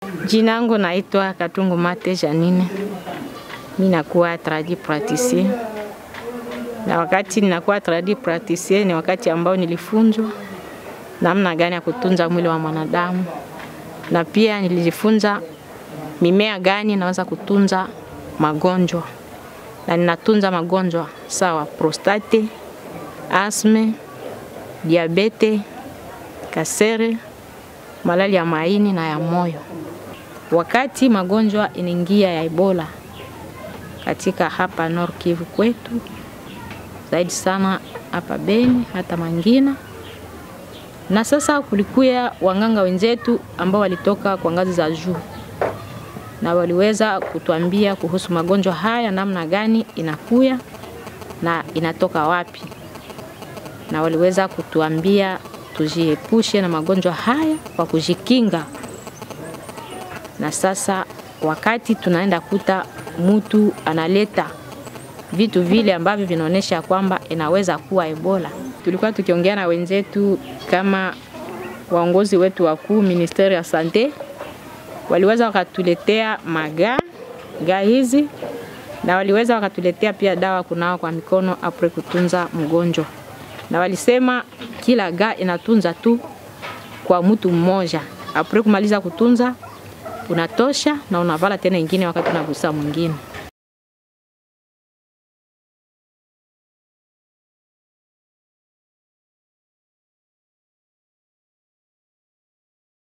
Jina langu naitwa Katungu Mate Janine. Mimi nakuwa tradi praticien. Na wakati ninakuwa tradi praticien ni wakati ambao nilifunzwa namna gani ya kutunza mwili wa mwanadamu, na pia nilijifunza mimea gani naweza kutunza magonjwa, na ninatunza magonjwa sawa prostate, asme, diabete, kasere, malali ya maini na ya moyo. Wakati magonjwa inaingia ya Ebola katika hapa Nord Kivu kwetu, zaidi sana hapa Beni hata Mangina, na sasa kulikuya wanganga wenzetu ambao walitoka kwa ngazi za juu na waliweza kutuambia kuhusu magonjwa haya, namna gani inakuya na inatoka wapi, na waliweza kutuambia tujiepushe na magonjwa haya kwa kujikinga. Na sasa wakati tunaenda kuta mtu analeta vitu vile ambavyo vinaonyesha kwamba inaweza kuwa Ebola, tulikuwa tukiongea na wenzetu kama waongozi wetu wakuu ministeri ya sante waliweza wakatuletea maga ga hizi na waliweza wakatuletea pia dawa kunawa kwa mikono apre kutunza mgonjwa, na walisema kila ga inatunza tu kwa mtu mmoja, apre kumaliza kutunza unatosha na unavala tena ingine wakati unagusa mwingine.